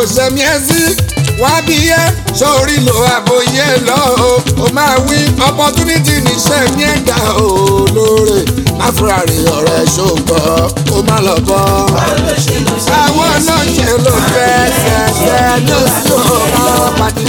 ṣẹ̀mí ẹ sí wá bí yẹ sórí lo àbòyẹ lọ o ó máa wí opportunity ní ṣẹ̀mí ẹ̀dá o lóore máfúrárì ọ̀rẹ́ ṣògbọ́n ó má lọ bọ́. àwọn náà ṣe ló fẹ́ ṣẹ̀ṣẹ̀ ní oṣù ọ̀rọ̀ pàdé.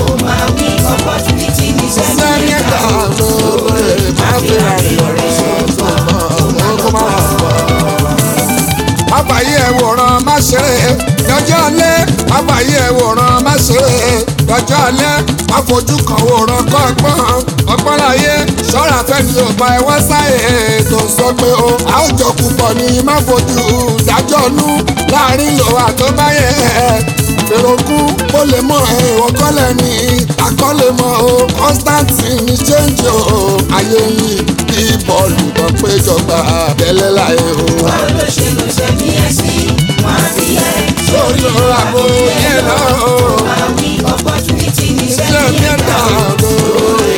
ṣẹ̀mí ẹ̀dá lóore máfúrárì ọ̀rẹ́ ṣògbọ́n ó má lọ bọ́ àbáyé ẹ̀wòrán má ṣe é lọ́jọ́ alẹ́ àbáyé ẹ̀wòrán má ṣe é lọ́jọ́ alẹ́ àfojú kan wòrán kọ́ ọgbọ́n ọgbọ́n láyé ṣọ́ra fẹ́ni ò bá ẹwọ́ sáyé tó sọ pé o a ó jọ púpọ̀ ní má fojú dájọ́ nú láàrin lòwà tó bá yẹ fèròkú ó lè mọ ẹ̀wọ̀n kọ́lẹ̀ ní àkọlẹ̀ mọ́ o Constantine ní change o ayé yìí kí bọ́ọ̀lù tó péjọba tẹ́lẹ̀ láyé o. sórí ọ̀rọ̀ àbò yẹn lọ o. iṣẹ́ mi ẹ̀ dà lóore.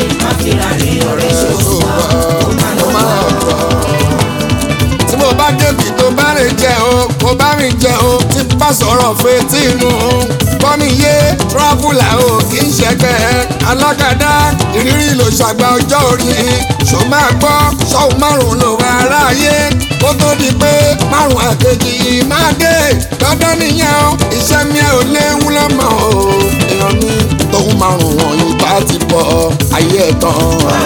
tí mo bá débi tó bá rìn jẹ o mo bá rìn jẹ o tí n bá sọ̀rọ̀ fetí inú bọ́mi yé tírọ́fùlà o kì í ṣẹgbẹ́ alákàdá ìrírí ló ṣàgbà ọjọ́ orí ṣó máa gbọ́ ṣọ́ọ̀ márùn-ún ló wà aráyé kó tó di pé márùn-ún àkejì máa dé dandan nìyẹn o iṣẹ́ mi ò léwu lọ́mọ o èèyàn mi tóun márùn-ún wọ̀nyí bá ti bọ̀ ayé ẹ̀ tán. wọ́n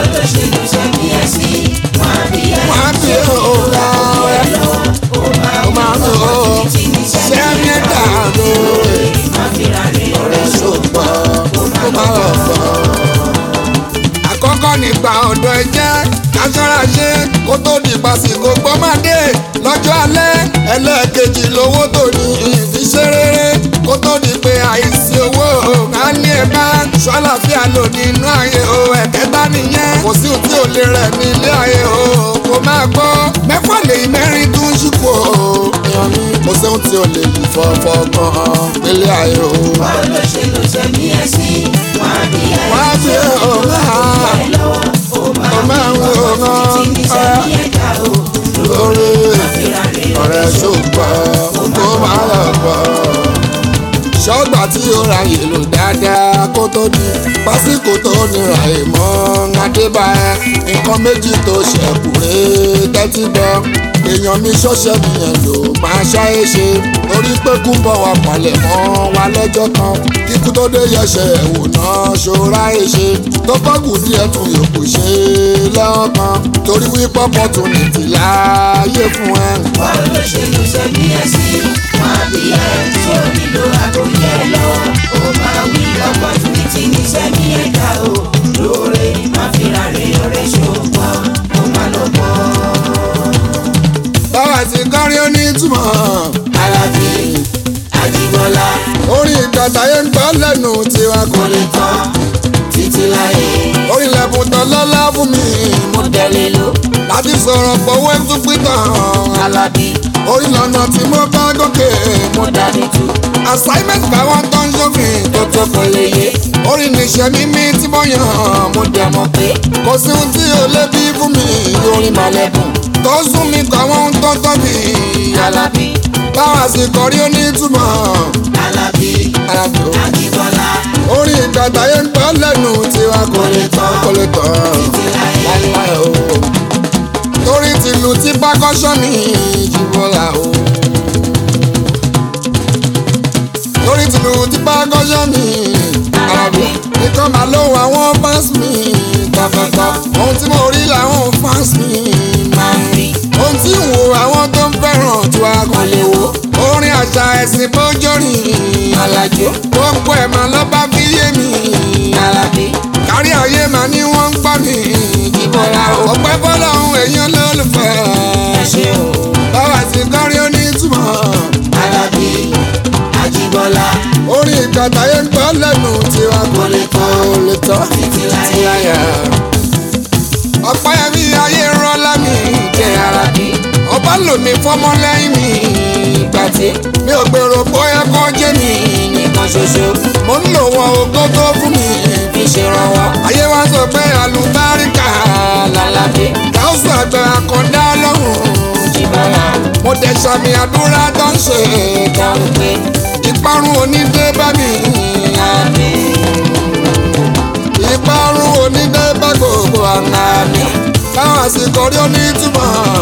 á bí ọ̀gá ẹ̀ ó máa ń lò ó ṣé mi dà lóore ọ̀rẹ́ ṣùgbọ́n ó máa lọ bọ̀. àkọ́kọ́ nígbà ọ̀dọ́ ẹ jẹ́ aṣọ́ra ṣe kó tó di pàṣípò gbọ́mọdé lọ́jọ́ alẹ́ ẹlẹ́ẹ̀kejì lówó tó ní ìfiṣẹ́ rere kó tó di pé àìsí owó á ní ẹ bá ṣọ́láfíà lò nínú ayé o ẹ̀kẹta nìyẹn kò sí ohun tí ò lè rẹ̀ ní ilé ayé o kò máa gbọ́ mẹ́fà lè mẹ́rin tún ṣùkò èèyàn mi kò sí ohun tí ò lè yí fọ́fọ́ gan nílé ayé o. wá bí ọ̀gá ọmọ àwọn ọ̀gá lórí ọ̀rẹ́ ṣùgbọ́n kó máa lọ bọ̀. ṣọ́gbà tí ó ra yèlò dáadáa kó tó di pásíkò tó nira ìmọ̀ adébáyé nǹkan méjì tó ṣẹ̀kù rè tẹ́tí gbọ́ èèyàn mi ṣọ́ṣẹ́ mi yẹn lò máa ṣáyé ṣe torí pé kú ń bọ̀ wá palẹ̀ mọ́ wa lọ́jọ́ kan kíkú tó dé yẹsẹ̀ ẹ̀wò náà ṣọ́ra ẹ̀ ṣe tó bọ́gù díẹ̀ tún yòókù ṣe lọ́kàn torí wípé opportunity láàyè fún ẹ. báwo ló ṣe ló ṣe bí ẹ sí wọn bí ẹ tí ò nílò àgbóyè lọ ó máa wí opportunity ní sẹ́mi ẹ̀dá o lóore má fi ra rè ọ̀rẹ́ ṣògbọ́n ó má lọ bọ́. báwa ti kọrin ó ní ìtumọ̀ Alábí Ajíbọ́lá orin ìgbàgbà yẹn ń gbọ́ lẹ́nu tiwa kò kò lè tán títí láyé orin lẹ́bùn tán lọ́lá fún mi mo tẹ̀lé ló láti sọ̀rọ̀ pọ̀wé tún pítàn Alábí orin lọ́nà tí mo bá gòkè mo dání tu assignment báwọn tó ń ṣòfin tó tó kò lè yé orin níṣẹ́ mímí tí mo yàn mo dẹ̀ mọ̀ pé kò sí ohun tí ò lè bí fún mi orin mọ̀lẹ́bùn tó sún mi kọ́ àwọn ohun tó tọ́ mi Alábí báwa sì kọrí ó ní ìtumọ̀ Alábí Alábí o. Ajíbọ́lá orin ìgbàgbà yẹn ń gbọ́ lẹ́nu tiwa kò lè tán kò lè tán títí láyé. láíláí o torí tìlù tí pákọ́ṣọ́ mi jìbọ́lá o torí tìlù tí pákọ́ṣọ́ mi Àlàbí nìkan máa ló àwọn fans mi tọ̀tọ̀tọ̀ ohun tí mo rí làwọn fans mi máa ń rí ohun tí ń wo àwọn tó ń fẹ́ràn tí wàá kò lè wo orin àṣà ẹ̀sìn bójórìn Alájó gbogbo ẹ̀ máa lọ́ bá fi yé mi Alábí kárí ayé máa ní wọ́n ń gbọ́ mi Jíbọ́lá o ọpẹ́ fọlọ́run èèyàn lólùfẹ́ ẹ ṣé o báwa ti kọrin ó ní ìtumọ̀ Alábí Ajíbọ́lá orin ìgbàgbà yẹn ń gbọ́ lẹ́nu tiwa kò lè tán ò lè tán títí láyé. láyà. ọpẹ́ mi ayé rọ́lá mi jẹ́ Alábí ọba lò mí fọmọ lẹ́yìn mi ìgbà tí mi ò gbèrò bóyá kọ́ jẹ́ mi nìkan ṣoṣo mo ń lò wọn ògo tó fún mi fi ṣèrànwọ́ ayé wa sọ pé àlùbáríkà Alábí káwùsù àgbẹ̀ àkọ́dá lọ́rùn Jíbọ́lá mo dẹ̀ sàmì àdúrà tó ń ṣe dáhùn pé ipa ìparun onídé bá mi ìparun onídé bá gbogbo àná mi káwọn àsìkò rí onítùmọ̀